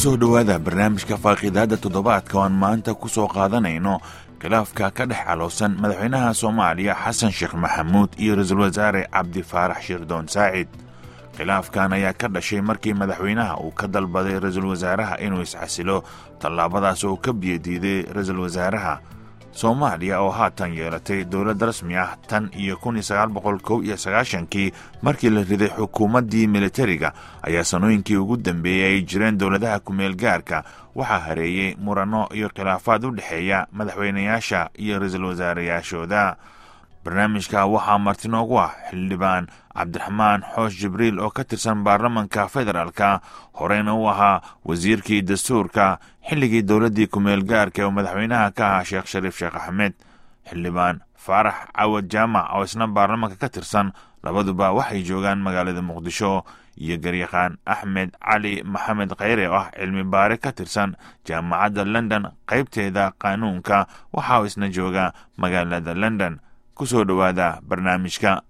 kusoo dhowaada barnaamijka faaqiidaadda toddobaadka oo aan maanta ku soo qaadanayno khilaafka ka dhex caloosan madaxweynaha soomaaliya xasan sheekh maxamuud iyo ra-iisul wasaare cabdi faarax shirdoon saacid khilaafkan ayaa ka dhashay markii madaxweynaha uu ka dalbaday ra-iisul wasaaraha inuu isxasilo tallaabadaas oo ka biyadiiday ra-iisul wasaaraha soomaaliya oo haatan yeelatay dowlad rasmi ah tan iyo kun iyo sagaal boqol kow iyo sagaashankii markii la riday xukuumaddii militariga ayaa sanooyinkii ugu dambeeyey ay jireen dowladaha kumeel gaarka waxaa hareeyey muranno iyo khilaafaad u dhexeeya madaxweynayaasha iyo ra-iisul wasaarayaashooda barnaamijka waxaa marti noogu ah xildhibaan cabdiraxmaan xoosh jibriil oo ka tirsan baarlamanka federaalka horeyna u ahaa wasiirkii dastuurka xilligii dowladdii kumeel gaarka oo madaxweynaha ka ahaa sheekh shariif sheekh axmed xildhibaan faarax cawad jaamac oo isna baarlamanka ka tirsan labaduba waxay joogaan magaalada muqdisho iyo garyaqaan axmed cali maxamed kheyre oo ah cilmi baare ka tirsan jaamacadda london qaybteeda qaanuunka waxaa isna jooga magaalada london kusoo dhowaada barnaamijka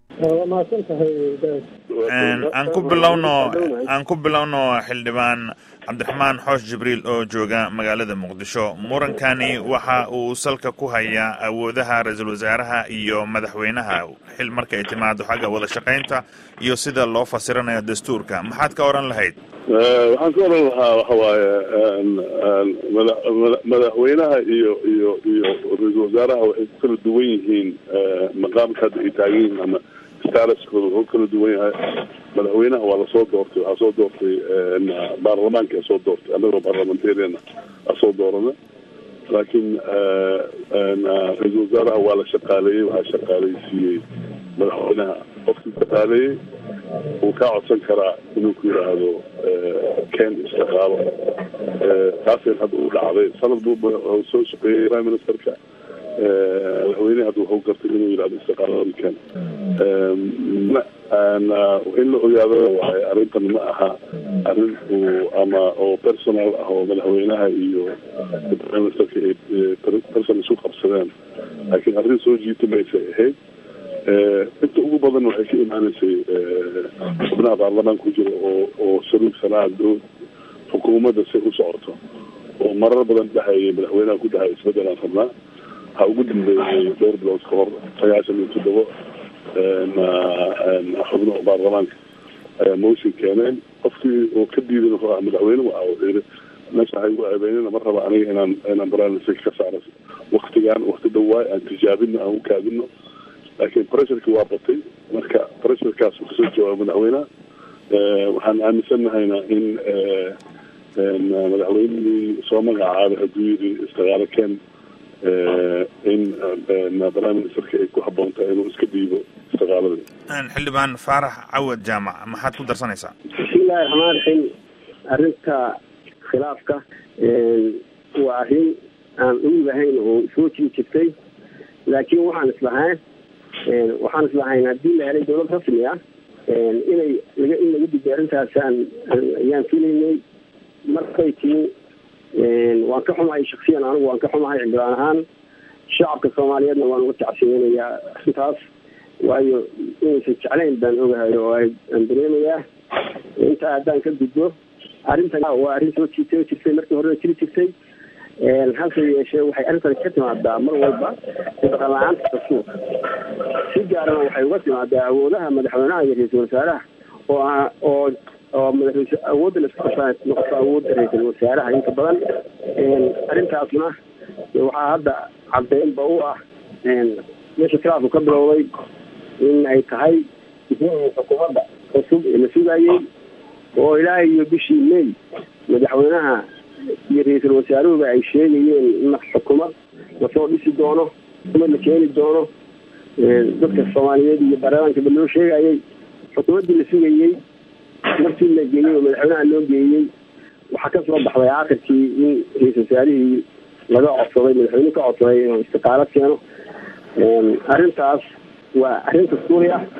aan ku bilowno aan ku bilowno xildhibaan cabdiraxmaan xoosh jibriil oo jooga magaalada muqdisho murankani waxa uu salka ku hayaa awoodaha ra-iisul wasaaraha iyo madaxweynaha xil marka ay timaado xagga wada shaqaynta iyo sida loo fasiranayo dastuurka maxaad ka oran lahayd waxaan ka oran lahaa waxa waaye madaxweynaha iyo iyo iyo ra-iisul wasaaraha waxay ku kala duwan yihiin maqaamka hadda ay taagan yihiin ama staraskooda wuxuu kala duwan yahay madaxweynaha waa lasoo doortay waxaa soo doortay baarlamaanka a soo doortay annagoo parliamentarian a soo doorana laakiin ra-iisul wasaaraha waa la shaqaaleeyey waxaa shaqaaleysiiyey madaxweynaha qofkii shaqaaleeyey wuu kaa codsan karaa inuu ku yidhaahdo ken istiqaalo taasay hadda u dhacday sanad buu soo shaqeeyey prime ministerka madaxweynehi hadda wuxuu gartay inuu yidhahdo istiqaalada ken in la ogaado waaye arrintan ma aha arrin uu ama oo personal ah oo madaxweynaha iyo prime ministerka ay person isu qabsadeen laakiin arrin soo jiita maysay ahayd inta ugu badan waxay ka imaaneysay xubnaha baarlamaanka ku jira oo oo saruugsanaa xukuumadda si u socoto oo marar badan dhahayay madaxweynaha ku dhahaya isbedelaan rabnaa waxaa ugu dambeeyey dhowr bilood ka hor sagaashan iyo toddoba xubnaha baarlamaanka ayaa motion keeneen qofkii oo ka diidan wuxuu ah madaxweyne waa wuxuu meesha waxay ugu ceebeynena ma raba aniga inaan inaan barnaamijka ka saaro waktigaan wakti dhawaay aan tijaabino aan u kaadino laakiin pressureki waa batay marka pressurekaas uu kasoo jawaabo madaxweyneha waxaan aaminsannahayna in madaxweynihii soo magacaabay hadduu yidhi istiqaalo ken in prime ministerka ay ku habboontahay inuu iska dhiibo istiqaaladii xildhibaan faarax cawad jaamac maxaad ku darsanaysaa bismillahi raxmaan raxiim arrinta khilaafka waa arrin aan ugahayn oo soo jiri jirtay laakiin waxaan islahayn waxaan islahayn haddii la helay dowlad rasmi ah inay laga in laga digay arrintaasaan ayaan filaynay markay timi waan ka xumahay shaksiyan anigu waan ka xumahay xildhibaan ahaan shacabka soomaaliyeedna waan uga tacsiyeynayaa arrintaas waayo inaysan jeclayn baan ogahay oo aan dareemayaa intaa haddaan ka gudbo arrintan waa arrin soo jiitay oo jirtay markii horena jiri jirtay hase yeeshee waxay arrintan ka timaadaa mar walba dhaqan la-aanta dastuurka si gaarana waxay uga timaadaa awoodaha madaxweynaha iyo ra-iisul wasaaraha oo oo oo madax awoodda laisku qabsaa noqoto awoodda ra-iisul wasaaraha inta badan arrintaasna waxaa hadda cadeynba u ah meesha khilaafku ka bilowday in ay tahay xukuumadda cusub ee la sugayey oo ilaa iyo bishii may madaxweynaha iyo ra-iisul wasaaruhuba ay sheegayeen in xukuumad lasoo dhisi doono xukuumad la keeni doono dadka soomaaliyeed iyo baarlamaankaba loo sheegayey xukuumaddii la sugayey markii la geeyey oo madaxweynaha loo geeyey waxaa ka soo baxday aakhirkii in ra-iisul wasaarihii laga codsaday madaxweyne ka codsaday inuu istiqaalo keeno arrintaas waa arrin dastuuri ah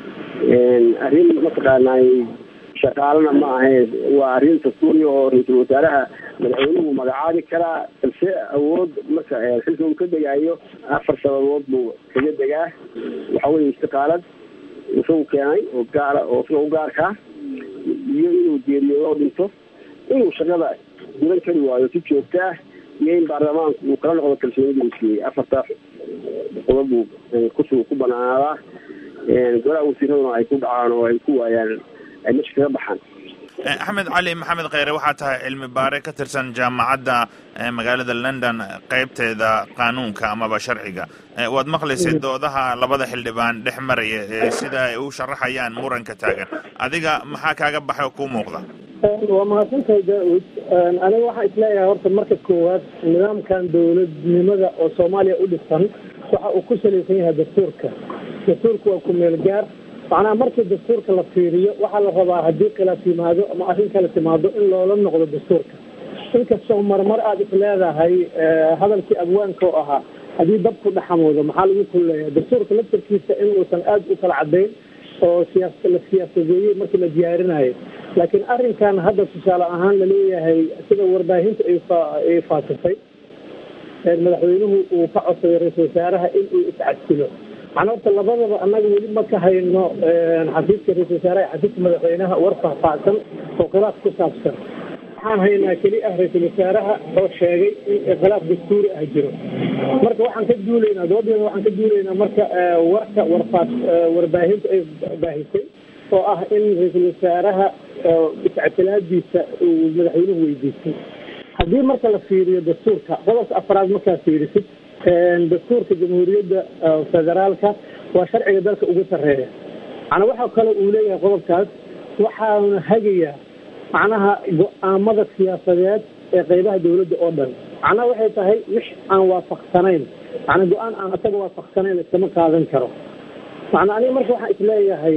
arrin mataqaanay shaqaalana ma ahe waa arrin dastuuri oo ra-iisul wasaaraha madaxweynuhu magacaabi karaa balse awood marka xilka uu ka degaayo afar sababood buu kaga degaa waxa weye istiqaalad isagu keenay oo gaara oo sida u gaarkaa iyo inuu geeriyo oo dhinto inuu shaqada gudan kari waayo si joogto ah iyo in baarlamaanku uu kala noqdo kalsoonidii uu siiyey afartaa qodob uu kusu ku banaanaadaa golaha wasiiraduna ay ku dhacaan oo ay ku waayaan ay meesha kaga baxaan axmed cali maxamed kheyre waxaa tahay cilmi baare ka tirsan jaamacadda magaalada london qeybteeda qaanuunka amaba sharciga waad maqlaysay doodaha labada xildhibaan dhex maraya ee sida ay u sharaxayaan muranka taagan adiga maxaa kaaga baxay oo kuu muuqda waa mahadsantahay daa-ud aniga waxaan isleeyahay horta marka koowaad nidaamkan dowladnimada oo soomaaliya u dhisan waxa uu ku salaysan yahay dastuurka dastuurka waa ku meel gaar macnaha markii dastuurka la fiiriyo waxaa la rabaa haddii khilaaf yimaado ama arrin kale timaado in loola noqdo dastuurka inkastoo marmar aada is leedahay hadalkii abwaanka oo ahaa haddii dabku dhaxamoodo maxaa lagu kulleeya dastuurka laftarkiisa in uusan aada u kala cadayn oo siyaas la siyaasadeeyey markii la diyaarinayo laakiin arrinkan hadda tusaale ahaan laleeyahay sida warbaahinta ay fa ay faasisay madaxweynuhu uu ka codsaday ra-iisul wasaaraha in uu iscasilo macnaa horta labadaba annaga weli ma ka hayno xafiiska ra-isul wasaaraha iyo xafiiska madaxweynaha war faahfaahsan oo khilaaf ku saabsan waxaan haynaa keli ah ra-iisul wasaaraha oo sheegay in khilaaf dastuuri ah jiro marka waxaan ka duulaynaa dabadeeda waxaan ka duulaynaa marka warka warfaa warbaahinta ay baahisay oo ah in ra-iisul wasaaraha iscatilaadiisa uu madaxweynuhu weydiistay haddii marka la fiiriyo dastuurka qodobka afraad markaa fiirisid dastuurka jamhuuriyadda federaalka waa sharciga dalka ugu sarreeya macnaa waxaa kale uu leeyahay qodobkaas waxaana hagayaa macnaha go-aamada siyaasadeed ee qeybaha dawladda oo dhan macnaha waxay tahay wix aan waafaqsanayn macnaa go-aan aan isaga waafaqsanayn iskama qaadan karo macnaa aniga marka waxaan isleeyahay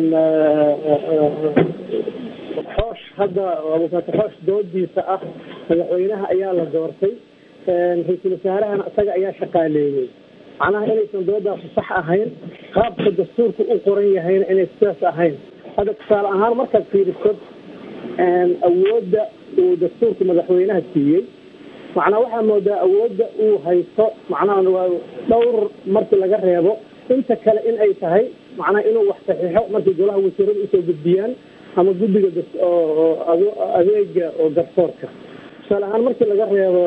xoosh hadda abukaati xoosh doodiisa ah madaxweynaha ayaa la doortay ra-iisul wasaarahana isaga ayaa shaqaaleeyey macnaha inaysan doodaasu sax ahayn qaabka dastuurka u qoran yahayna inay sidaas ahayn hadda tusaale ahaan markaad fiiriso awoodda uu dastuurka madaxweynaha siiyey macnaa waxaa moodaa awoodda uu haysto macnaha waa dhowr markii laga reebo inta kale in ay tahay macnaha inuu wax saxiixo markay golaha wasiirada usoo gudbiyaan ama guddiga adeega oo garsoorka tusaale ahaan markii laga reebo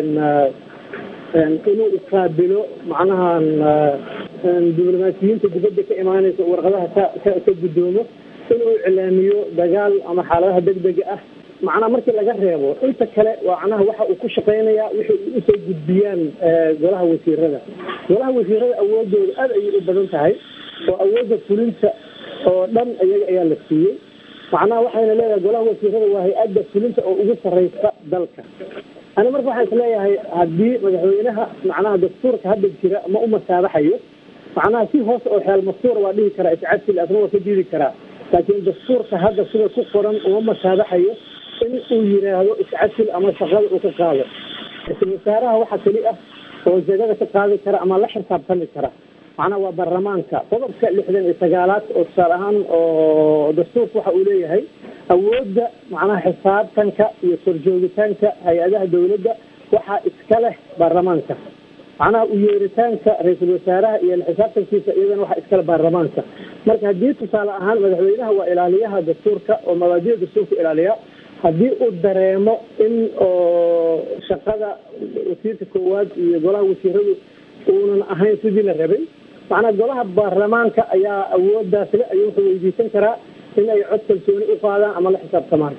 inuu iqaabilo macnaha diblomaasiyiinta dibadda ka imaanaysa warqadaha ka ka guddoomo inuu iclaamiyo dagaal ama xaaladaha degdega ah macnaha markii laga reebo inta kale macnaha waxa uu ku shaqaynayaa wixii usoo gudbiyaan golaha wasiirada golaha wasiirada awoodooda aada ayay u badan tahay oo awoodda fulinta oo dhan iyaga ayaa la siiyey macnaha waxayna leedahay golaha wasiirada waa hay-adda fulinta oo ugu sarreysa dalka ani marka waxaan isleeyahay haddii madaxweynaha macnaha dastuurka hadda jira ma u masaabaxayo macnaha si hoose oo xeel mastuura waa dhihi karaa iscasil asna waa ka diidi karaa laakiin dastuurka hadda sida ku qoran uma masaabaxayo in uu yiraahdo iscasil ama shaqada uu ka qaado ra-iisul wasaaraha waxa keli ah oo jagada ka qaadi kara ama la xisaabtami kara macnaha waa baarlamaanka qodobka lixdan iyo sagaalaad oo tusaale ahaan oo dastuurka waxa uu leeyahay awoodda macnaha xisaabtanka iyo korjoogitaanka hay-adaha dawladda waxaa iska leh baarlamaanka macnaha u yeeritaanka ra-iisul wasaaraha iyo xisaabtankiisa iyadana waxaa iskale baarlamaanka marka haddii tusaale ahaan madaxweynaha waa ilaaliyaha dastuurka oo mabaadida dastuurka ilaaliya haddii uu dareemo in oo shaqada wasiirka koowaad iyo golaha wasiiradu uunan ahayn sidii la rabay macnaa golaha baarlamaanka ayaa awoodaas le ayuu wuxuu weydiisan karaa in ay cod kalsooni u qaadaan ama la xisaabtamaan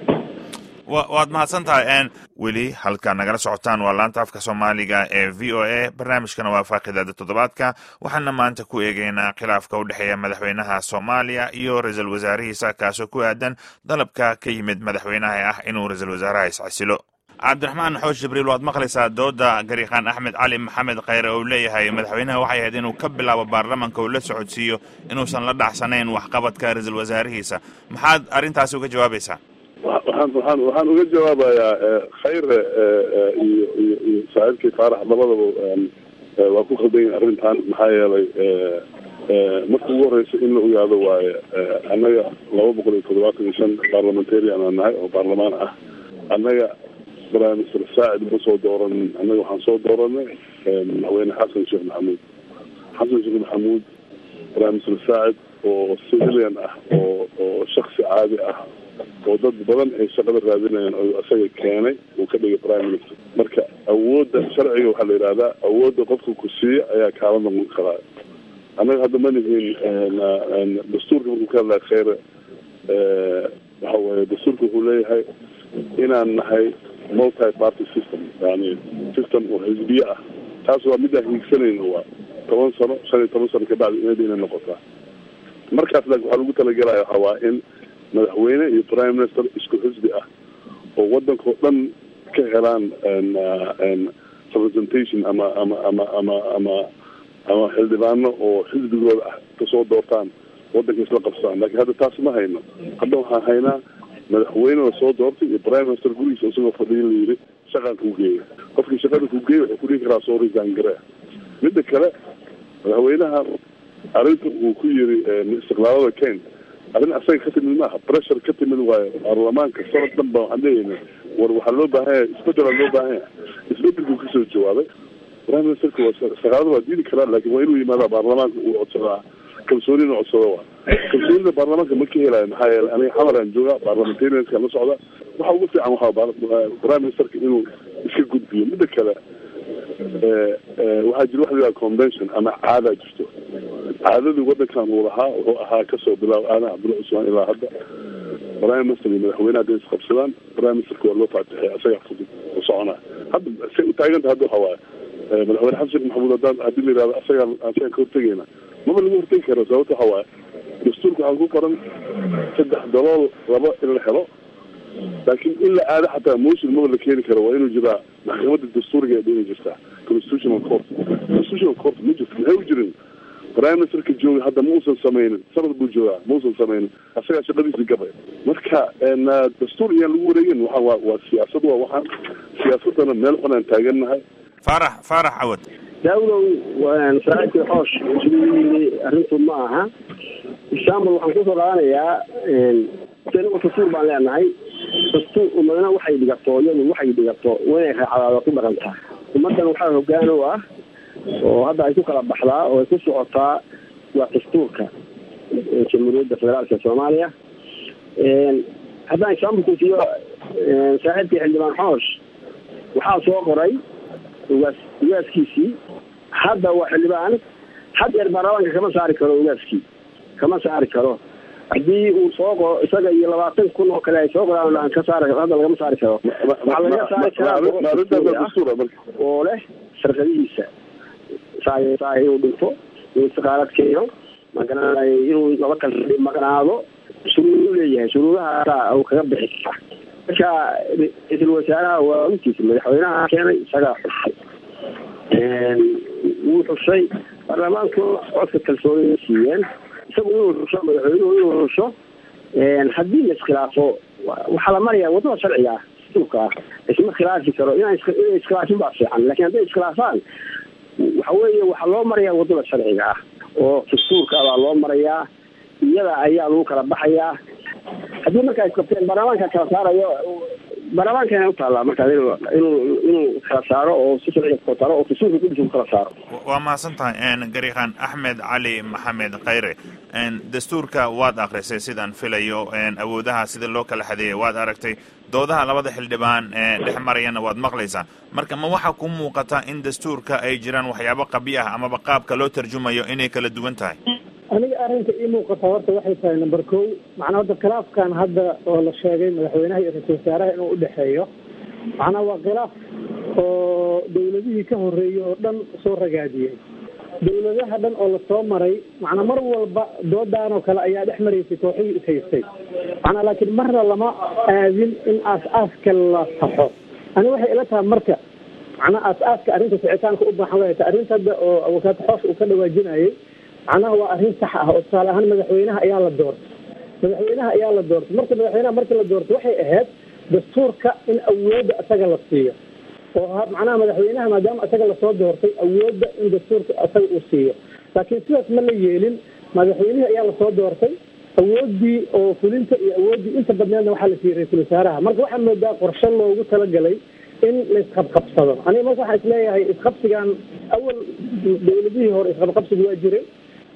waad mahadsan tahay weli halkaa nagala socotaan waa laanta afka soomaaliga ee v o a barnaamijkana waa faaqidaada toddobaadka waxaana maanta ku eegeynaa khilaafka u dhexeeya madaxweynaha soomaaliya iyo ra-iisul wasaarihiisa kaasoo ku aadan dalabka ka yimid madaxweynaha ah inuu ra-iisul wasaaraha iscasilo cabdiraxmaan xoosh jibriil waad maqlaysaa dooda gariiqaan axmed cali maxamed kheyre oo leeyahay madaxweynaha waxay ahayd inuu ka bilaabo baarlamanka uu la socodsiiyo inuusan la dhacsanayn waxqabadka ra-iisul wasaarihiisa maxaad arrintaasi uga jawaabaysaa waxaan waxaan waxaan uga jawaabayaa khayre iyo iyo iyo saaxiibkii faarax labadaba waa ku khaldan yihin arrintan maxaa yeelay marka ugu horeysa in la ogaado waaye annaga laba boqol iyo toddobaatan iyo shan parliamentarian aan nahay oo baarlamaan ah annaga prime minister saacid ma soo dooranin annaga waxaan soo dooranay madaxweyne xasan sheekh maxamuud xasan sheekh maxamuud prime minister saacid oo civilian ah oo oo shaksi caadi ah oo dad badan ay shaqada raadinayaan oo isaga keenay uu ka dhigay prime minister marka awoodda sharciga waxaa la yidhahdaa awoodda qofka ku siiya ayaa kaala noqon karaa annaga hadda ma nihin dastuurka markuu ka hadlaya kheyre waxa weye dastuurka wuxuu leeyahay inaan nahay multi party system yani system oo xisbiye ah taas waa midaan hiigsanayno waa toban sano shan iyo toban sano kabacdi inad inay noqotaa markaas laakin waxaa lagu talagelaya waxa waa in madaxweyne iyo prime minister isku xisbi ah oo wadankao dhan ka helaan representation ama ama ama ama ama ama xildhibaano oo xisbigooda ah kasoo doortaan wadanka isla qabsadaan lakin hadda taas ma hayno hadda waxaan haynaa madaxweyne la soo doortay iyo prime minister gurigiisa isagoo fadhiya la yidhi shaqaan kuu geeya qofkii shaqada kuu geeya wuxuu ku dhihi karaa soo resign garee midda kale madaxweynaha arrinta uu ku yiri istiqlaalada ken arrin asaga ka timid maaha pressure ka timid waayo baarlamaanka sanad dhan ba waxaan leeyahay war waxaa loo baahan yahay isbedelaa loo baahan yahay isbedelkuu kasoo jawaabay prime ministerka waa shaqaalada waa diidi karaa laakin waa inuu yimaada baarlamaanka uu codsadaa kalsoonina codsada waa kalsoonida baarlamaanka ma ka helayo maxaa yeele aniga xamaraan jooga parliamentarianska la socda waxa ugu fiican waxaa prime ministerka inuu iska gudbiyo midda kale waxaa jira waxa la yidhaha convention ama caadaa jirto caadadii wadankan uu lahaa wuxuu ahaa kasoo bilaab aadan cabdulla cusmaan ilaa hadda prime minister iyo madaxweyne hadday isqabsadaan prime ministerka waa loo faatixay asagaa fudud u soconaa hadda say u taaganta hadda waxa waaye madaxweyne xasan sheekh maxamuud haddaan haddii la yihahdo asagaa asagaan ka hortegeyna maba laga hortegi karo sababta waxa waaye dastuurka waxaa ku qoran saddex dalool laba in la helo laakiin in la aado xataa motion maba la keeni karo waa inuu jiraa maxkamadda dastuuriga ee inay jirtaa constitutional court constitutional court ma jirto maxay u jirin prime ministerka jooga hadda ma uusan sameynin sanad buu joogaa ma uusan sameynin asagaa shaqadiisi gabay marka dastuur iyaan lagu wareegin waa waa waa siyaasad waa waxaan siyaasadana meel xun aan taagannahay faarax faarax cawad daawdow saaxiibkii xoosh siduu yiri arrintu ma aha example waxaan kusoo qaadanayaa anigu dastuur baan leenahay dastuur umadna waxay dhigato iyadu waxay dhigato waa inay raacdaada ku dhaqantaa ummadan waxaa hogaan u ah oo hadda ay ku kala baxdaa oo ay ku socotaa waa dastuurka jamhuuriyadda federaalka soomaaliya haddaan example ku siiyo saaxiibkii xildhibaan xoosh waxaa soo qoray ugaas ugaaskiisii hadda waa xildhibaan had yeer baarlamaanka kama saari karo ugaaskii kama saari karo haddii uu soo qoro isaga iyo labaatan kun oo kale ay soo qoraan aan ka saari hadda lagama saari karo waxaa laga saari karaa oo leh sharkadihiisa saay saay inuu dhinto inuu istiqaalad keeno magaranay inuu laba kale maqnaado shuruud u leeyahay shuruudahaasa uu kaga bixi karaa marka ra-iisul wasaaraha waa intiisa madaxweynaha keenay isagaa xushay wuu xushay baarlamaanku codka kalsoonida siiyeen isagu inuu xusho madaxweynuhu inuu xusho haddii la iskhilaafo waxaa la maraya wadada sharciga ah dastuurka ah isma khilaafi karo inaan inay iskhilaafin baa fiican lakin hadday iskhilaafaan waxa weeye waxaa loo marayaa wadada sharciga ah oo dastuurka baa loo marayaa iyada ayaa lagu kala baxayaa haddii markaa isqabteen baarlamaanka kala saarayo baarlamaanka u taallaa markaas inuu inuu inuu kala saaro oo si sharciga kala saaro oo dastuurka kudisa ku kala saaro waa mahadsan tahay gariiqan axmed cali maxamed khayre dastuurka waad akrisay sidaan filayo awoodaha sida loo kala xadeeyay waad aragtay doodaha labada xildhibaan dhex marayana waad maqlaysaa marka ma waxaa ku muuqata in dastuurka ay jiraan waxyaabo qabi ah amaba qaabka loo tarjumayo inay kala duwan tahay aniga arrinta ii muuqata horta waxay tahay number ko macnaa hadda khilaafkan hadda oo la sheegay madaxweynaha iyo ra-iisul wasaaraha inuu udhexeeyo macnaa waa khilaaf oo dawladihii ka horreeyey oo dhan soo ragaadiyey dawladaha dhan oo lasoo maray macnaa mar walba doodaan oo kale ayaa dhex maraysay kooxihii ishaystay macnaa laakiin marna lama aadin in aas-aaska la saxo ani waxay ila tahay marka macnaa aas-aaska arrinta sicitaanka u baaxan wayta arrinta hadda oo awokaato xoosh uu ka dhawaajinayay macnaha waa arrin sax ah oo tusaale ahaan madaxweynaha ayaa la doortay madaxweynaha ayaa la doortay marka madaxweynaha markii la doortay waxay ahayd dastuurka in awoodda isaga la siiyo oo macnaha madaxweynaha maadaama isaga lasoo doortay awoodda in dastuurka isaga uu siiyo laakiin sidaas ma la yeelin madaxweynihii ayaa lasoo doortay awooddii oo fulinta iyo awooddii inta badneedna waxaa la siiyey ra-iisul wasaaraha marka waxaa moodaa qorshe loogu talagalay in la isqabqabsado aniga marka waxaa isleeyahay isqabsigan awal dawladihii hore isqabqabsiga waa jiray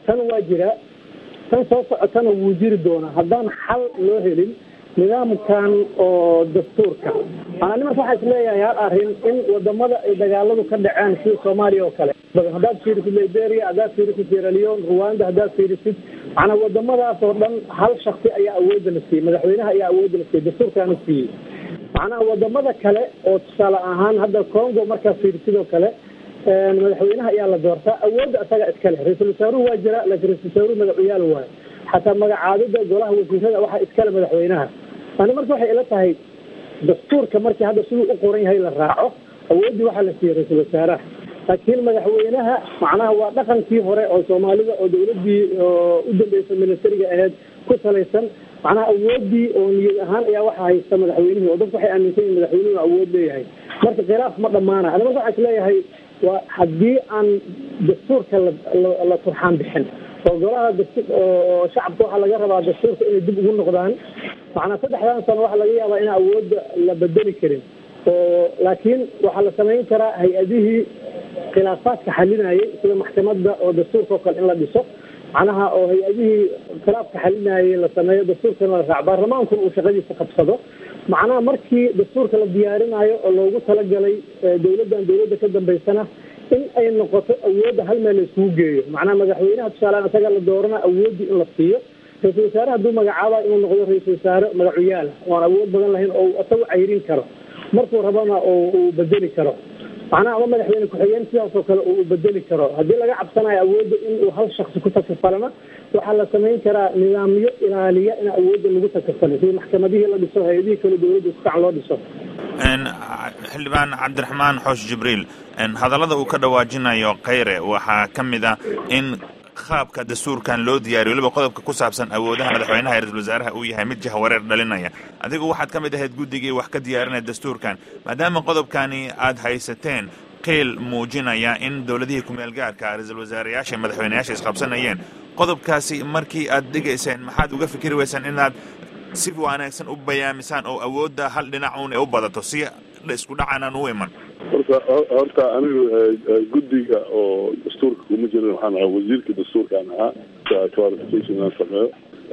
tan waa jira tan soo socotana wuu jiri doonaa haddaan xal loo helin nidaamkan oo dastuurka maana nimanka waxaa isleeyahay hal arrin in wadamada ay dagaaladu ka dhaceen sida soomaaliya oo kale haddaad fiirisid liberia haddaad fiirisid sierra leone rwanda haddaad fiirisid macnaa wadamadaas oo dhan hal shaksi ayaa awoodda la siiyey madaxweynaha ayaa awoodda la siiyey dastuurkaana siiyey macnaha wadamada kale oo tusaale ahaan hadda congo markaad fiirisid oo kale madaxweynaha ayaa la doortaa awoodda isaga iskale ra-iisul wasaaruhu waa jira laakiin ra-isul wasaaruhu magacuyaal waayo xataa magacaabida golaha wasiirada waxaa iskale madaxweynaha ani marka waxay ila tahay dastuurka markii hadda siduu u qoran yahay la raaco awooddii waxaa la siiyey ra-iisul wasaaraha laakiin madaxweynaha macnaha waa dhaqankii hore oo soomaalida oo dawladdii u dambeysay militariga aheyd ku salaysan macnaha awooddii oo niyad ahaan ayaa waxa haysta madaxweynihii oo dadku waxay aaminsan yihin madaxweynuhu awood leeyahay marka khilaaf ma dhammaana ani marka waxaa isleeyahay waa haddii aan dastuurka la turxaan bixin oo golaha oo shacabka waxaa laga rabaa dastuurka inay dib ugu noqdaan macnaa saddexdan sano waxaa laga yaabaa inaan awoodda la bedeli karin oo laakiin waxaa la samayn karaa hay-adihii khilaafaadka xalinayay sida maxkamadda oo dastuurka oo kale in la dhiso macnaha oo hay-adihii khilaafka xalinayay la sameeyo dastuurkana la raaco baarlamaankuna uu shaqadiisa qabsado macnaha markii dastuurka la diyaarinayo oo loogu talagalay dawladdan dawladda ka dambaysana in ay noqoto awoodda hal meel la iskugu geeyo macnaha madaxweynaha tusaalean isaga la doorana awooddii in la siiyo ra-isul wasaare hadduu magacaaba inuu noqdo ra-isul wasaare magacuyaala oan awood badan lahayn oo isagu cayrin karo markuu rabana uu bedeli karo macnaha ama madaxweyne ku-xigeen sidaas oo kale uu bedeli karo haddii laga cabsanayo awoodda in uu hal shaksi ku takafalana waxaa la samayn karaa nidaamyo ilaaliya in awoodda lagu takafalay sida maxkamadihii la dhiso hay-adihii kale dawladda iskukacan loo dhiso xildhibaan cabdiraxmaan xoosh jibriil hadallada uu ka dhawaajinayo khayre waxaa ka mid ah in qaabka dastuurkan loo diyaariyo waliba qodobka ku saabsan awoodaha madaxweynaha ee ra-isul wasaaraha uu yahay mid jahwareer dhalinaya adigu waxaad ka mid ahayd guddigii wax ka diyaarinaya dastuurkan maadaama qodobkani aad haysateen qiil muujinaya in dowladihii kumeel gaarka ra-iisul wasaarayaasha madaxweyneyaasha isqabsanayeen qodobkaasi markii aad dhigayseen maxaad uga fikri weysaan inaad si wanaagsan u bayaamisaan oo awoodda hal dhinac uun u badato si isku dhacanaan u iman horta horta anigu guddiga oo dastuurka kuma jirin waxaan ahaa wasiirka dastuurkaan ahaa clarification aan sameeyo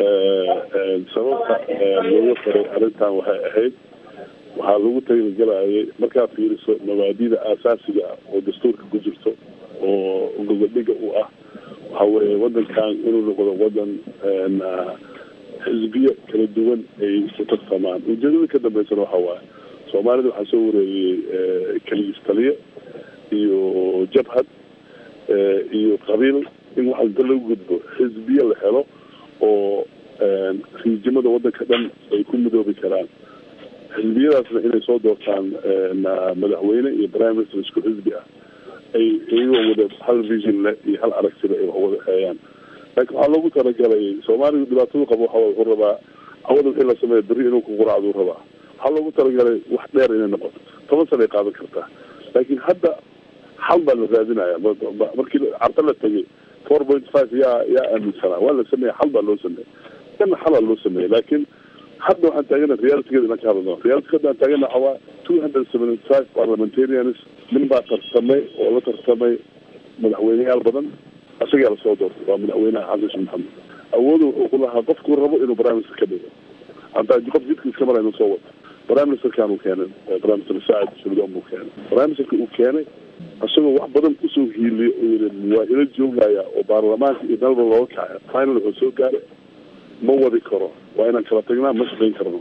sababta looga faray arrintan waxay ahayd waxaa lagu tagnigelayay markaa fiiriso mabaadida aasaasiga ah oo dastuurka ku jirto oo gobodhiga u ah waxa weeye wadankan inuu noqdo wadan xisbiyo kala duwan ay isku tartamaan ujeedada ka dambeysana waxa waaye soomaalida waxaa soo wareegiyey keligiis taliye iyo jabhad iyo qabiil in waxa inta lagu gudbo xisbiye la helo oo riijimada wadanka dhan ay ku midoobi karaan xisbiyadaasna inay soo doortaan madaxweyne iyo prime minister isku xisbi ah ay iyagoo wada hal vision leh iyo hal aragtida ay wax wada xeeyaan laakiin waxaa loogu talagalay soomaaliga dhibaatadu qabo waxa wuxuu rabaa hawada wixii la sameeya berri inuu ku quraacduu rabaa waxaa loogu talagalay wax dheer inay noqoto toban sana ay qaadan kartaa laakiin hadda xal baa la raadinaya markii carta la tegay four point five yaa yaa aaminsanaa waa la sameeya xal baa loo sameeyay kana xalaa loo sameeyay laakiin hadda waxaan taagana realitygeeda inaan ka hadlno reality hadda aan taagana waxa waa two hundred seventy five parliamentarians nin baa tartamay oo la tartamay madaxweyneyaal badan isagaa lasoo doortay waa madaxweynaha xasan sheekh maxamed awooda wuxuu ku lahaa qofkuu rabo inuu prime minister ka dhigo hataa qof jidka iska mara inuu soo wato prime ministerkan uu keenay prime minister saacid shuldon buu keenay prime ministerka uu keenay isagoo wax badan kusoo hiiliyo uu yidhi waa ila joogaya oo baarlamaanka iyo dalba looga kacay final wuxuu soo gaaray ma wadi karo waa inaan kala tagnaa ma shaqayn karno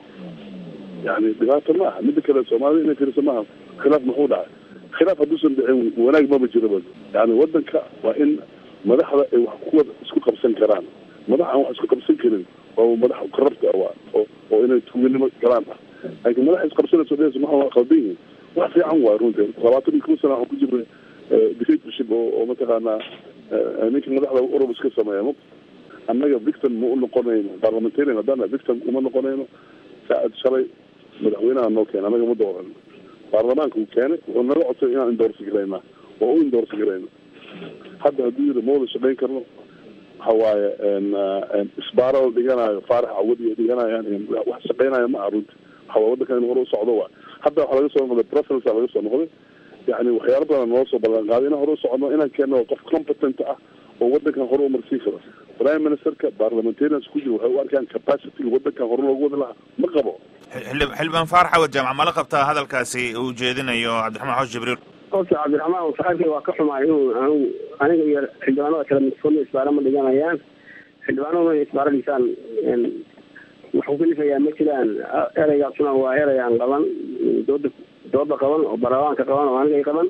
yani dhibaato ma aha mida kale soomaalida inay fiirso maaha khilaaf muxuu dhacay khilaaf hadduusan dhicin wanaag maba jiraba yani wadanka waa in madaxda ay wax kuwa isku qabsan karaan madax aan wax isku qabsan karin waa madax korabta waa oo oo inay tuuganimo galaan ah laakiin madax isqabsanayso dhehayso maxa waa qaldan yihin wax fiican waay runtii labaatan iyo kow sana waxaan ku jirnay dictatorship oo oo mataqaanaa ninka madaxda urub iska sameeya ma annaga victim ma u noqonayno parliamentarian haddana victim uma noqonayno saacad shalay madaxweynaha noo keena annaga ma dooran baarlamaanka uu keenay wuxuu naga codsay inaan indorsi garaynaa oo u indorsi garayno hadda hadduu yiri ma wada shaqayn karno waxa waaye isbaara la dhiganayo faarax awadi ay dhiganayaan wax shaqaynaya ma aha runti waxa waa wadankan in hore u socdo waa hadda waxaa laga soo noqday preference laga soo noqday yani waxyaalo badan noo soo ballan qaaday inaan hore u socono inaan keenno qof competent ah oo wadankan hore umarsii karo prime ministerka parliamentarians ku jiro waxay u arkaan capacity wadankan hore loogu wadi lahaa ma qabo xildhibaan faarax awad jaamac ma la qabtaa hadalkaasi uu jeedinayo cabdiraxmaan xoosh jibriil horta cabdiraxmaan saxaabkay waa ka xumaay inuu anu aniga iyo xildhibaanada kale midkoodna isbaara ma dhiganayaan xildhibaanaduna inay isbaara dhisaan wax ku kalifayaa ma jiraan ereygaasuna waa erey aan qaban dooda dooda qaban oo baarlamaanka qaban oo aniga qaban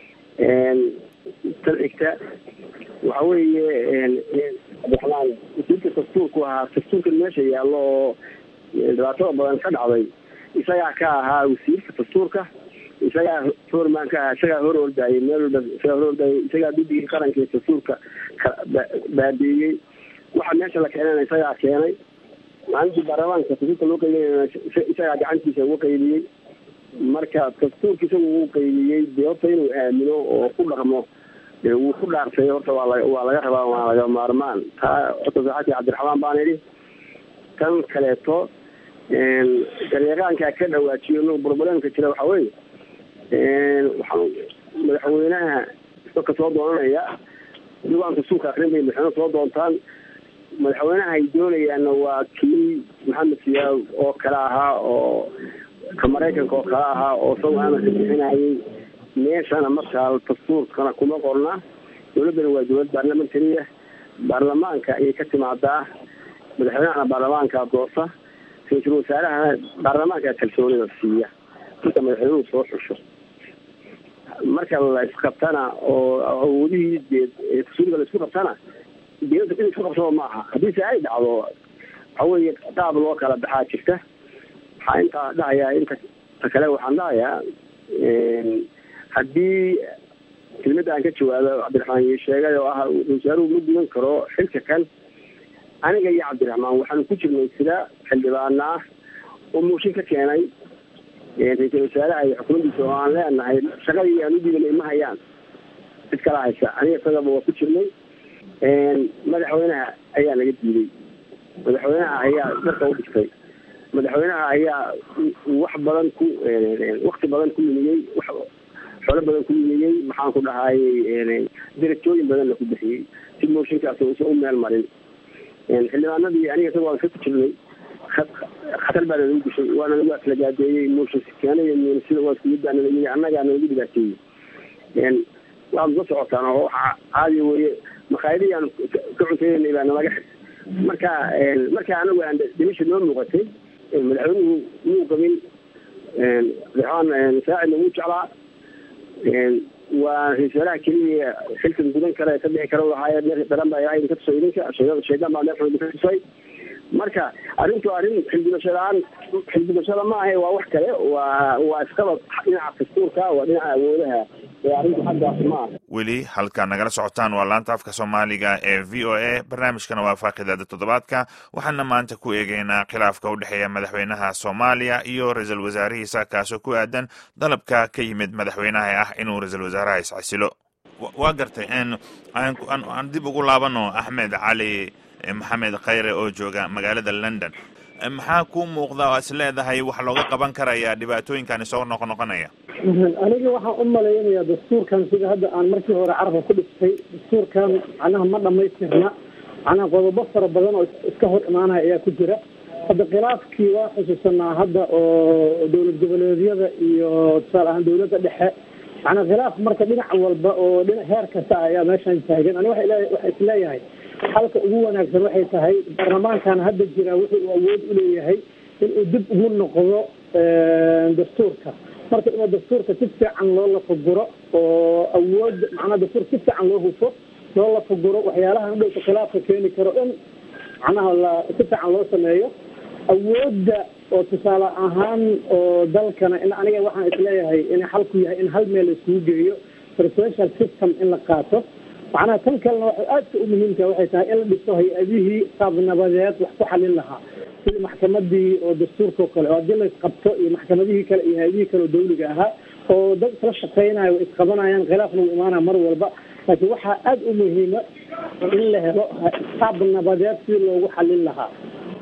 tan xigta waxa weeye cabdiraxmaan wasiirka dastuurku ahaa dastuurkan meesha yaallo oo dhibaatada badan ka dhacday isagaa ka ahaa wasiirka dastuurka isagaa foorman ka ahaa isagaa hor ordaayay meel walba isagaa hor ordaayay isagaa guddigii qaranka ee dastuurka baabiiyey waxa meesha la keenana isagaa keenay maalintii baarlamaanka dastuurka loo qaybinayna isagaa gacantiisa uga qaybiyey marka dastuurka isagu uu qaybiyey dee horta inuu aamino oo ku dhaqmo dee wuu ku dhaartay horta waa la waa laga rabaa waa laga maarmaan taa horta saxaabkii cabdiraxmaan baan idhi tan kaleeto garyaqaankaa ka dhawaajiyo no broblемka jira waxa weeye waxaa madaxweynaha dadka soo doonanaya diiwaan dastuurka akrin bay madaxweyne soo doontaan madaxweynaha ay doonayaanna waa kii maxamed siyaad oo kale ahaa oo ka maraykanka oo kale ahaa oo isagu amarka bixinayay meeshana markaa dastuurkana kuma qorna dowladdana waa dowlad baarlamentariya baarlamaanka ayay ka timaadaa madaxweynahana baarlamaanka doorta ra-iisul wasaarahana baarlamaanka kalsoonida siiya marka madaxweynuhu soo xusho marka la isqabtana oo awoodihii dee dastuuriga la isku qabtana dee in isku qabsado ma aha haddiise ay dhacdo waxa weeye qaab loo kala baxaa jirta waxaa intaa dhahayaa inta ta kale waxaan dhahayaa haddii kelmadda aan ka jawaabo cabdiraxmaan ii sheegay oo ah wasaaruhu ma gudan karo xilka kan aniga iyo cabdiraxmaan waxaanu ku jirnay sida xildhibaana ah oo mooshin ka keenay ra-iisul wasaaraha iyo xukuumaddiisa oo aan leenahay shaqadii aan u diibanay ma hayaan cid kala haysa aniga isagaba waa ku jirnay madaxweynaha ayaa naga diiday madaxweynaha ayaa dharka u dhigtay madaxweynaha ayaa wax badan ku wakti badan ku lumiyey wax xoolo badan ku lumiyey maxaan ku dhahayey darajooyin badanna ku bixiyey si mooshinkaas uusan u meel marin xildhibaanadii aniga isaga waan ka ku jirnay khatar baa nalagu gashay waana lagu aslagaadeeyey mooshin keenay sida waa iskumid baa nalayihi annagaa nalagu dhibaateeyey waad la socotaan oo waxa caadi weye makhaayadihii aan ka cuntaynay baa nalaga xig marka marka anagu aan dhimisha noo muuqatay madaxweynuhu muu qabin cabdiraxmaan saacidna wuu jeclaa waa ra-isul wasaaraha keliya xilkan gudan kale ka bixi kara lahaaye meel daran baa ilaahay idinka tusay idinka shaydaan baa meel xun idinka tusay marka arrintu arrin xildhibasho la-aan xildhibashada ma ahe waa wax kale waa waa isqabad dhinaca dastuurka waa dhinaca awoodaha ee arrintu xaggaas ma aha weli halkaa nagala socotaan waa laanta afka soomaaliga ee v o a barnaamijkana waa faaqidaada toddobaadka waxaana maanta ku eegeynaa khilaafka u dhexeeya madaxweynaha soomaaliya iyo ra-iisul wasaarihiisa kaasoo ku aadan dalabka ka yimid madaxweynaha ah inuu ra-iisul wasaaraha iscasilo waa gartay aan dib ugu laabano axmed cali maxamed khayre oo jooga magaalada london maxaa ku muuqda oo is leedahay wax looga qaban karaya dhibaatooyinkani soo noqonoqonaya aniga waxaan u malaynayaa dastuurkan sida hadda aan markii hore carabka ku dhistay dastuurkan macnaha ma dhamaystirna macnaha qodobo fara badan oo iska hor imaanaya ayaa ku jira hadda khilaafkii waa xusuusanaa hadda oo dowlad goboleedyada iyo tusaale ahaan dowladda dhexe macnaa khilaaf marka dhinac walba oo dhinac heer kasta ah ayaa meeshan taagan ani waxa waxa isleeyahay halka ugu wanaagsan waxay tahay baarlamaankan hadda jira wuxuu uu awood u leeyahay inuu dib ugu noqdo dastuurka marka inuu dastuurka si fiican loo lafaguro oo awood macnaa dastuurka si fiican loo hufo loo lafaguro waxyaalaha udhowta khilaafka keeni karo in macnaha la si fiican loo sameeyo awoodda oo tusaale ahaan oo dalkana in aniga waxaan isleeyahay in xalku yahay in hal meel laiskugu geeyo presidential system in la qaato macnaha tan kalena waxay aadka u muhiimka waxay tahay in la dhiso hay-adihii qaab nabadeed wax ku xalin lahaa sida maxkamadii oo dastuurka oo kale oo haddii la isqabto iyo maxkamadihii kale iyo hay-adihii kale oo dawliga ahaa oo dad isla shaqeynayo way isqabanayaan khilaafna wuu imaanaya mar walba laakiin waxaa aada u muhiima in la helo qaab nabadeed sidii loogu xalin lahaa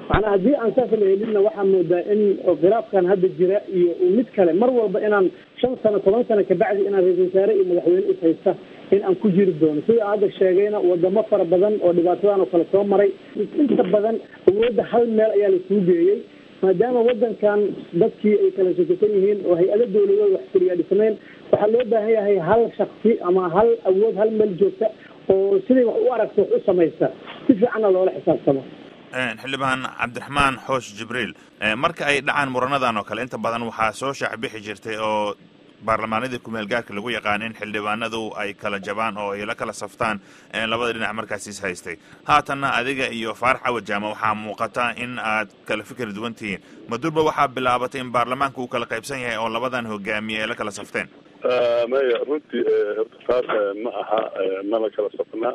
macnaa haddii aan saas la helinna waxaa moodaa in khilaafkan hadda jira iyo mid kale mar walba inaan shan sano toban sano kabacdi inaan ra-isul wasaare iyo madaxweyne is haysta in aan ku jiri doono sida aan hadda sheegayna wadamo fara badan oo dhibaatadan oo kale soo maray inta badan awoodda hal meel ayaa laisugu geeyey maadaama wadankan dadkii ay kala sokosan yihiin oo hay-ado dawladood wax fuliyaa dhisnayn waxaa loo baahan yahay hal shaksi ama hal awood hal meel joogta oo siday wax u aragto wax u samaysta si fiicanna loola xisaabtamo xildhibaan cabdiraxmaan xoosh jibriil marka ay dhacaan muranadan oo kale inta badan waxaa soo shaacbixi jirtay oo baarlamaanadii kumeel gaarka lagu yaqaan in xildhibaanadu ay kala jabaan oo ay la kala saftaan labada dhinac markaas is haystay haatanna adiga iyo faarax cawad jaama waxaa muuqata in aad kala fikir duwan tihiin madurba waxaa bilaabatay in baarlamaanka uu kala qaybsan yahay oo labadan hogaamiye ay la kala safteen maya runtii horta taas ma aha mana kala safnaa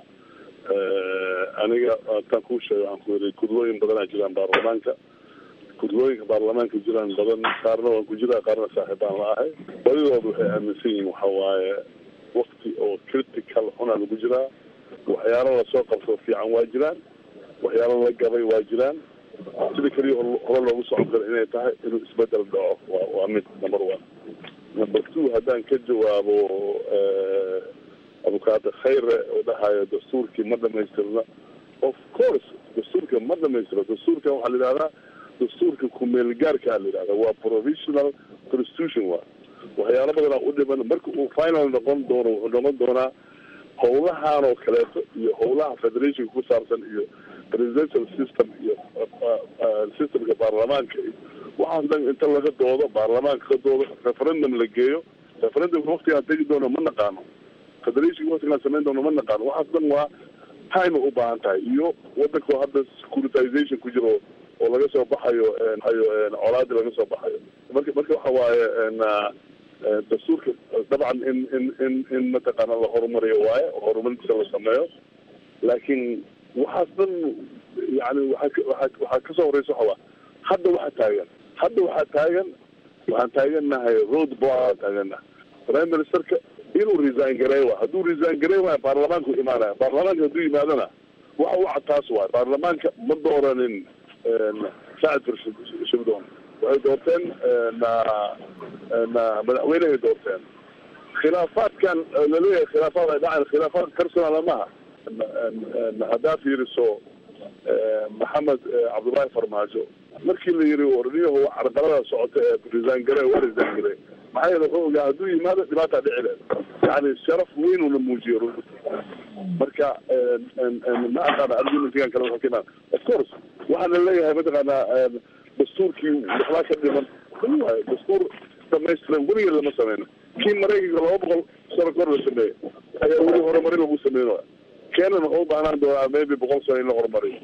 aniga taan kuu sheega waxaan ku yiri kudlooyin badanaa jiraan baarlamaanka kudlooyinka baarlamaanka jiraan badan qaarna waan ku jiraa qaarna saaxiibaan la ahay badidooda waxay aaminsan yihiin waxa waaye wakti oo critical xunaa lagu jiraa waxyaalo lasoo qabto fiican waa jiraan waxyaalo la gabay waa jiraan sida keliya hore loogu socon karo inay tahay inuu isbedel dhaco wa waa mid number one number two haddaan ka jawaabo abukaada khayre oo dhahayo dastuurkii ma dhamaystirna of course dastuurka ma dhamaystiro dastuurkan waxaa la yidhahdaa dastuurka kumeel gaarkaa la yidhahda waa provisional constitution wa waxyaalo badanaa u dhiman marka uu final noqon doono wuxuu noqon doonaa howlahan oo kaleeto iyo howlaha federationka ku saabsan iyo presidential system iyo systemka baarlamaanka iyo waxaas dhan inta laga doodo baarlamaanka ka doodo referendum la geeyo referendumka waktigaan tegi doono ma naqaano federationka waktigaan samayn doono ma naqaano waxaas dhan waa time u baahan tahay iyo wadanka hadda securitization ku jiro oo laga soo baxayo ayo colaadi laga soo baxayo marka marka waxa waaye dastuurka dabcan in in in in mataqaana la horumariyo waaye oo horumarintiisa la sameeyo laakiin waxaas dhan yani waaa waa waxaa kasoo horeysa waxa waa hadda waxaa taagan hadda waxaa taagan waxaan taagannahay road block taagannahay prime ministerka inuu resign garey wa hadduu resign garey waayo baarlamaanku imaanaya baarlamaanka hadduu yimaadana waxa u cad taas waayo baarlamaanka ma dooranin saacid shibdoon waxay doorteen na na madaxweynehay doorteen khilaafaadkan laleeyahay khilaafaad ay dhaceen khilaafaad personal maha haddaa fiiriso maxamed cabdullaahi farmaajo markii la yiri orniyahu carqalada socota ee resign gare waa resign gare maxaa yeele wuxuu ogaa hadduu yimaado dhibaataa dhici leed yani sharaf weyn una muujiyo runti marka ma aqaana argumentigan kale wuxuu ka imaan of course waxaa la leeyahay mataqaana dastuurkii waxbaa ka dhiman waayo dastuur dhamaystiran weligeed lama sameyno kii maraykanka laba boqol sano kor la sameeyey ayaa weli horumarin lagu sameynaya keenan wuxuu u baahnaan doonaa maybe boqol sano in la horumariyo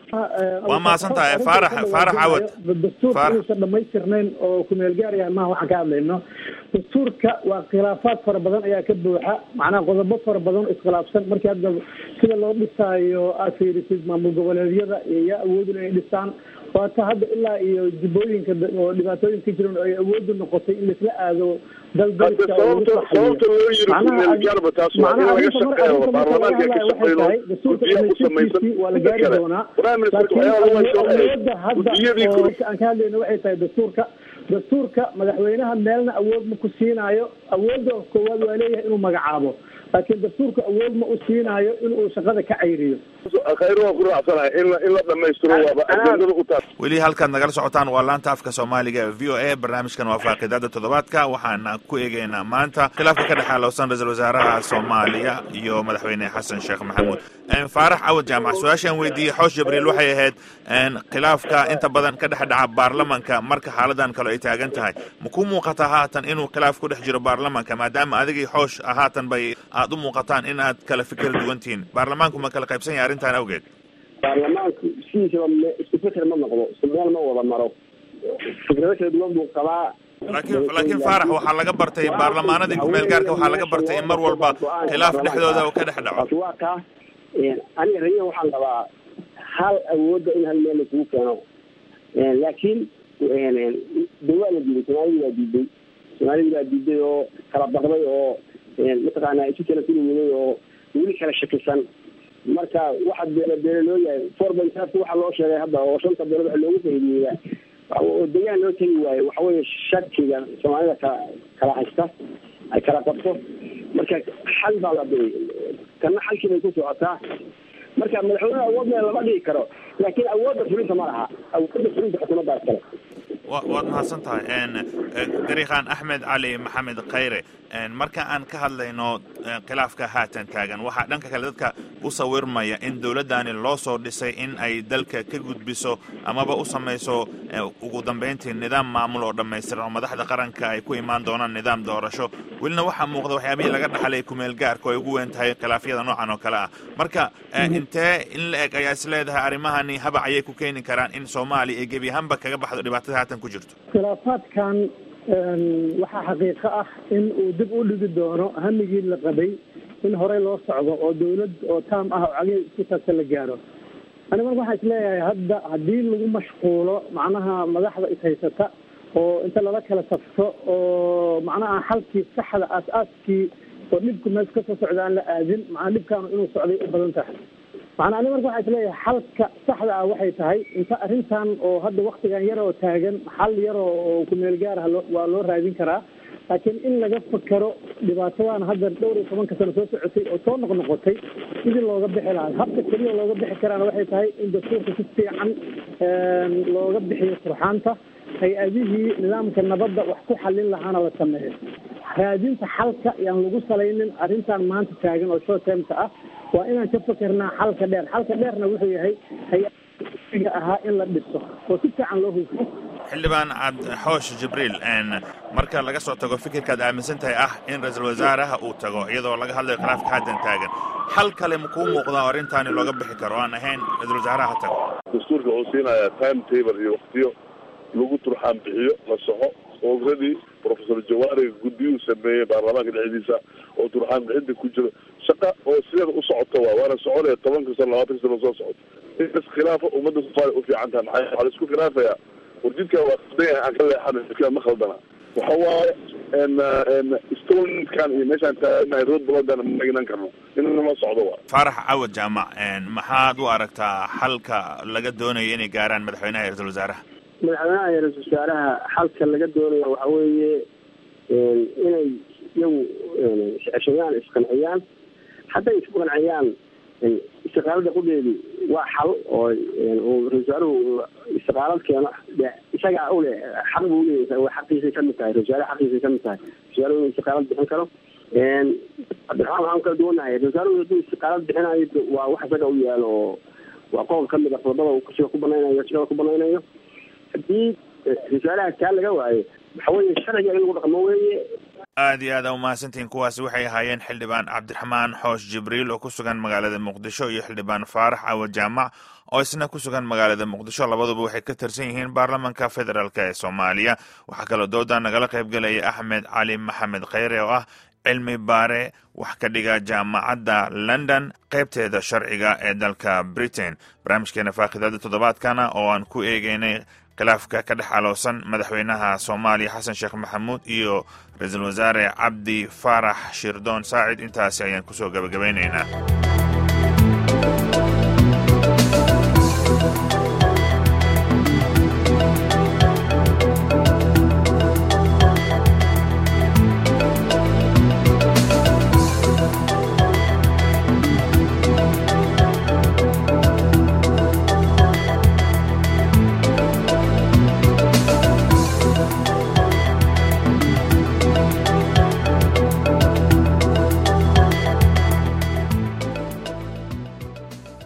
waa mahadsan tahay faarax faarax cawad dastuurka inuusan dhamaystirnayn oo kumeel gaaraya maha waxaan ka hadlayno dastuurka waa khilaafaad fara badan ayaa ka buuxa macnaha qodobo fara badan oo iskhilaafsan markii hadda sida loo dhisaayo aad fiirisid maamul goboleedyada yaa awoodin inay dhisaan waata hadda ilaa iyo jibooyinka oo dhibaatooyin ka jiran oo ay awoodu noqotay in laisla aado dal dariska sababta loo yiri kumeelgaarba taas waa in laga shaqeeyo baarlamaanka ka shaqeyno guddiya u samaysan waa la gaari doonaa awoodda hadda oo aan ka hadlayno waxay tahay dastuurka dastuurka madaxweynaha meelna awood ma ku siinaayo awoodda koowaad waa leeyahay inuu magacaabo laakiin dastuurka awood ma u siinaayo inuu shaqada ka cayriyo khayr waan ku raacsanahay in in la dhamaystiro waaba ajendada u taas weli halkaad nagala socotaan waa laanta afka soomaaliga ee v o a barnaamijkan waa faaqidaada toddobaadka waxaana ku eegeynaa maanta khilaafka ka dhexa lowsan ra-iisul wasaaraha soomaaliya iyo madaxweyne xasan sheekh maxamuud faarax cawad jaamac su-aashaan weydiiyey xoosh jibriil waxay ahayd khilaafka inta badan ka dhex dhaca baarlamanka marka xaaladan kale ay taagan tahay ma ku muuqataa haatan inuu khilaaf ku dhex jiro baarlamanka maadaama adigii xoosh haatan bay aad u muuqataan in aad kala fikir duwan tihiin baarlamaanku ma kala qaybsan yahay arrintan awgeed baarlamaanku sidiisaba isku fikir ma noqdo isku meel ma wada maro fikrado kala duwan buu qabaa laakiin laakiin faarax waxaa laga bartay baarlamaanadii kumeel gaarka waxaa laga bartay in mar walba khilaaf dhexdooda uu ka dhex dhaco waa kaa aniga raya waxaan qabaa hal awoodda in hal meel laisugu keeno laakiin de waa la diiday soomaalidii baa diiday soomaalidii baa diiday oo kala baqday oo mataqaana isu kala tuli waday oo weli kala shakisan marka waxa beele beele loo yahay four point five waxa loo sheegay hadda oo shanta beelood waxa loogu fahmiyeyaa oo degaan loo tegi waayo waxa weeye shakiga soomaalida kala kala haysta ay kala qabto marka xal baa la dhigay kana xalkii bay ku socotaa marka madaxweynaha awood meel lama dhigi karo laakiin awoodda fulinta ma laha awoodda fulinta xukuumaddaas kale waad mahadsan tahay dariiqan axmed cali maxamed khayre marka aan ka hadlayno khilaafka haatan taagan waxaa dhanka kale dadka u sawirmaya in dowladdani loo soo dhisay in ay dalka ka gudbiso amaba u samayso ugu dambayntii nidaam maamul oo dhammaystiran oo madaxda qaranka ay ku imaan doonaan nidaam doorasho welina waxaa muuqda waxyaabihii laga dhaxlay kumeel gaarka oo ay ugu weyn tahay khilaafyada noocan oo kale ah marka intee in la eg ayaa is leedahay arrimahani habac ayay ku keeni karaan in soomaaliya ay gebi ahaanba kaga baxdo dhibaatada haatan ku jirto khilaafaadkan waxaa xaqiiqo ah in uu dib u dhigi doono hamigii la qabay in horey loo socdo oo dawlad oo taam ah oo cagey isku taagta la gaaro ani marka waxaa isleeyahay hadda haddii lagu mashquulo macnaha madaxda ishaysata oo inta lala kala safto oo macnaha xalkii saxda aas-aaskii oo dhibku mees kasoo socda aan la aadin macnaa dhibkaanu inuu socday u badan tahay macnaa ani marka waxaa isleeyahay xalka saxda ah waxay tahay inta arrintan oo hadda waktigan yar oo taagan xal yar oo kumeel gaar ah loo waa loo raadin karaa laakiin in laga fakero dhibaatadan hadda dhowr iyo tobanka sano soo socotay oo soo noqnoqotay sidii looga bixi lahaa habka keliya looga bixi karaana waxay tahay in dastuurka si fiican looga bixiyo turxaanta hay-adihii nidaamka nabadda wax ku xallin lahaana la sameeyo raadinta xalka yaan lagu salaynin arrintan maanta taagan oo short termka ah waa inaan ka fakernaa xalka dheer xalka dheerna wuxuu yahay hay-ga ahaa in la dhiso oo si fiican loo hufo xildhibaan cabdixoosh jibriil marka laga soo tago fikirkaad aaminsan tahay ah in ra-iisul wasaaraha uu tago iyadoo laga hadlayo khilaafka haddan taagan xal kale ma kuu muuqdaa oo arrintaani looga bixi karo o aan ahayn ra-isul wasaaraha ha tago dastuurka wuxuu siinayaa time table iyo waktiyo lagu turxaan bixiyo la soxo already professor jawaari guddiyuu sameeyey baarlamaanka dhexdiisa oo turxaan bixinta ku jiro shaqa oo sideeda u socoto waa waana soconaya tobanka sano labaatanka sano soo socoto in iskhilaafo ummadda soomaaliya u fiican tahay maxaa waxaa la isku khilaafayaa warjidka waa qaldan yahay aan ka leexana jidka ma khaldana waxa waaye stonekan iyo meeshaan taaganahay road blogan ma ignan karno inama socdo waa faarax cawad jaamac maxaad u aragtaa xalka laga doonayo inay gaaraan madaxweynaha iyo ra-isul wasaaraha madaxweynaha iyo ra-isul wasaaraha xalka laga doonaya waxa weeye inay iyagu isceshayaan isqanciyaan hadday isku qanciyaan istiqaalada qudheedu waa xal oo ra-isul wasaaruhu istiqaalad keeno isagaa ule xaq buu leeyahay waa xaqiisay kamid tahay ra-isul wasaare xaqiisay kamid tahay ra-isul wasaaruhu inuu istiqaalad bixin karo cabdiraxmaan waxaan kala duwanahay ra-isul wasaaruhu hadduu istiqaalad bixinayo waa wax isaga u yaalo oo waa qodob kamid a qodobada uu kursiga ku banaynayo shaqada ku banaynayo haddii ra-isul wasaaraha kaa laga waayo waxa weeye sharciga in lagu dhaqmo weeye aad iyo aad a umahadsantihiin kuwaasi waxay ahaayeen xildhibaan cabdiraxmaan xoosh jibriil oo ku sugan magaalada muqdisho iyo xildhibaan faarax awa jaamac oo isna ku sugan magaalada muqdisho labaduba waxay ka tirsan yihiin baarlamanka federaalk ee soomaaliya waxaa kaloo dooda nagala qaybgelaya axmed cali maxamed kheyre oo ah cilmi baare wax ka dhiga jaamacadda london qaybteeda sharciga ee dalka britain barnaamijkeena faakhidada toddobaadkana oo aan ku eegeynay khilaafka ka dhex aloosan madaxweynaha soomaaliya xasan sheekh maxamuud iyo ra-iisul wasaare cabdi faarax shirdoon saacid intaasi ayaan kusoo gabagabaynaynaa